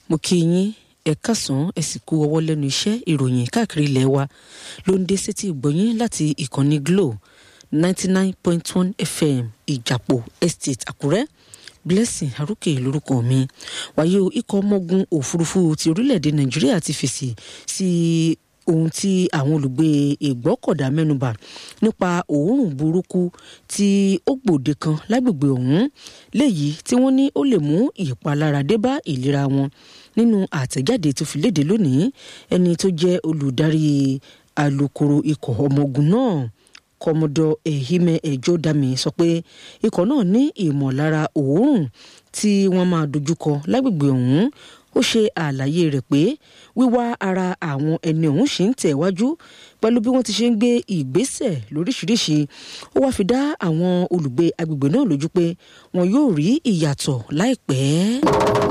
mo kí yín ẹ kásán ẹ sì kú ọwọ́ lẹ́nu iṣẹ́ ìròyìn káàkiri ilẹ̀ wa ló ń dé sétí ìgbọ̀nyín láti ìkànnì Glo ninety nine point one FM ìjàpọ̀ estate Àkúrẹ́ Blessing Arókè lórúkọ mi wàyí o ikọ̀ ọmọogun òfurufú ti orílẹ̀-èdè Nàìjíríà ti fèsì sí ohun tí àwọn olùgbé ìgbọ́kọ̀dá mẹ́nubà nípa òórùn burúkú tí ó gbòde kan lágbègbè ọ̀hún léyìí tí wọ́n ní ó lè mú ìpalára dé bá ìlera wọn nínú àtẹ̀jáde tó fi léde lónìí ẹni tó jẹ́ olùdarí alukoro ikọ̀ ọmọ ogun náà kọmọdọ ehime ejodami sọ pé ikọ̀ náà ní ìmọ̀lára òórùn tí wọ́n máa dojúkọ lágbègbè ọ̀hún ó ṣe àlàyé rẹ̀ pé wíwá ara àwọn ẹni ọ̀hún ṣì ń tẹ̀wájú pẹ̀lú bí wọ́n ti ṣe ń gbé ìgbésẹ̀ lóríṣiríṣi ó wáá fi dá àwọn olùgbé agbègbè náà lójú pé wọn yóò rí ìyàtọ̀ láìpẹ́.